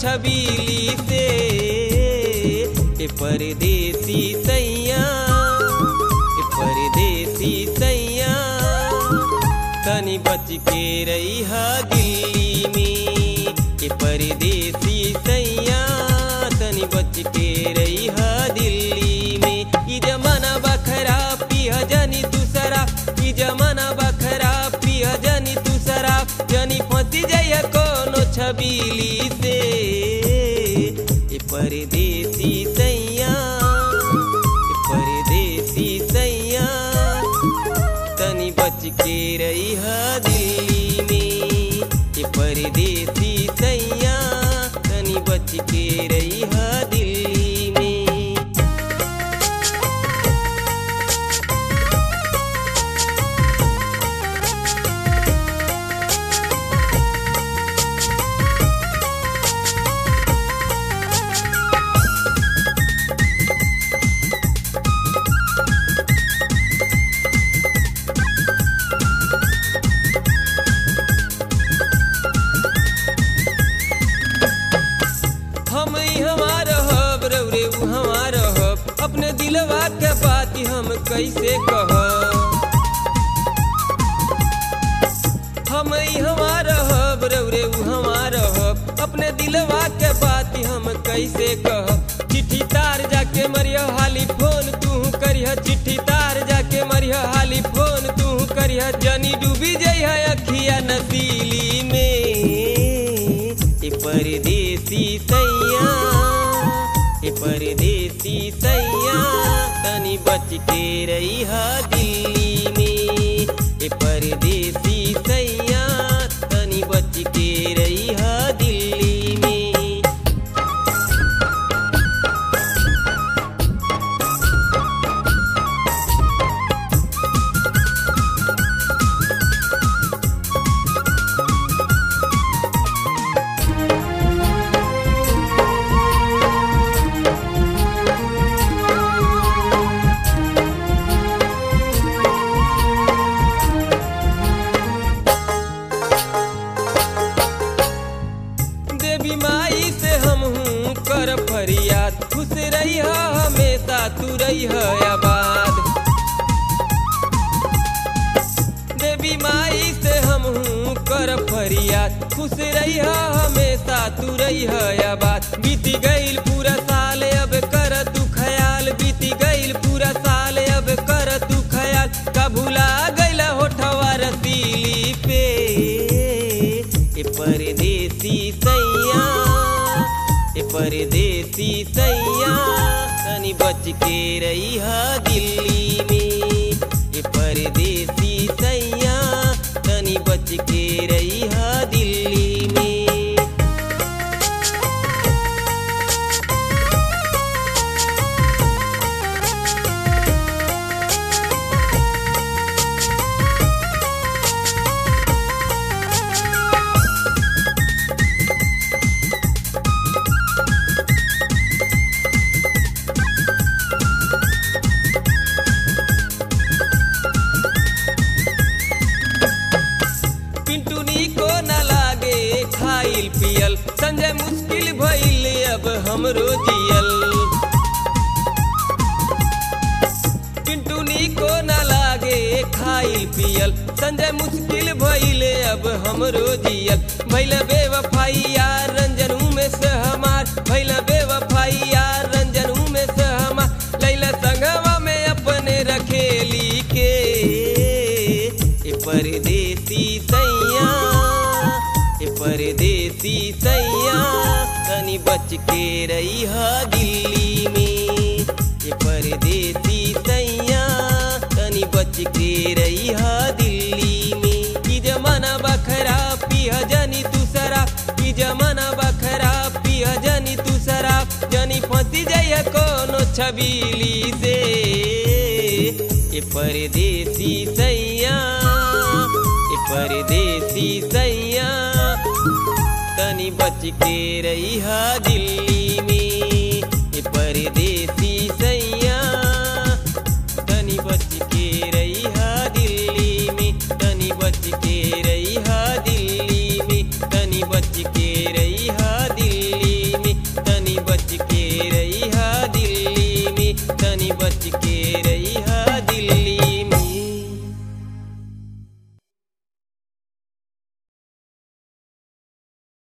छबीली से ए परदेसी सैया ए परदेसी सैया तनी बच के रही हा दिल्ली में ए परदेसी सैया तनी बच के रही हा दिल्ली में ई जमाना बखरा पिया जनी दूसरा ई जमाना बखरा पिया जनी दूसरा जनी फंसी जाइया कोनो छबीली से ए परदेसी सैया ए परदेसी सैया तनी बच के रही हा दिल्ली में ए परदेसी सैया तनी बच के रही हा दिल्ली में हम ही हमार हब रौरे उ हमार हब अपने दिलवा के बात हम कैसे कह हम ही हमार हब रौरे उ हमार हब अपने दिलवा के बात हम कैसे कह चिट्ठी तार जाके मरिया हाली फोन तू करिह चिट्ठी तार जाके मरिया हाली फोन तू करिह जनी डूबी जइह अखिया नसीली में ए परदेसी सैया ए परदेसी सैया तनी बच के रही हा दिल्ली में ए परदेसी सैया तनी बच के रही हा दिल्ली में देवी माई से हम हूँ कर फरियाद खुश रही हमेशा तू रही आबाद देवी माई से हम हूँ कर फरियाद खुश रही हमेशा तू रही आबाद बीती गईल पूरा साल अब कर तू ख्याल बीती गईल पूरा साल अब कर तू ख्याल का भुला गईल होठवा रसीली पे ए परदेसी सैया ए परदेसी सैया तनी बच के रही हा दिल्ली में ए परदेसी सैया तनी बच के रही हा दिल्ली में पिंटूनी को न लागे खाइल पियल संजय मुश्किल भइल अब हमरो जियल पिंटूनी को न लागे खाइल पियल संजय मुश्किल भइल अब हमरो जियल भइल बेवफाई यार रंजन में से हमार भइल बेवफाई यार रंजन में से हमार लैला संगवा में अपने रखेली के ए परदेसी सैया ए परदेसी सैया तनी बच के रही हा दिल्ली में ए परदेसी सैया तनी बच के रही हा दिल्ली में ई जमाना बखरा पिया जनी दूसरा ई जमाना बखरा पिया जनी दूसरा जनी फंसी जाइए कोनो छबीली से ए परदेसी सैया ए परदेसी सैया तनी बच के रही हा दिल्ली में ए परदेसी सैया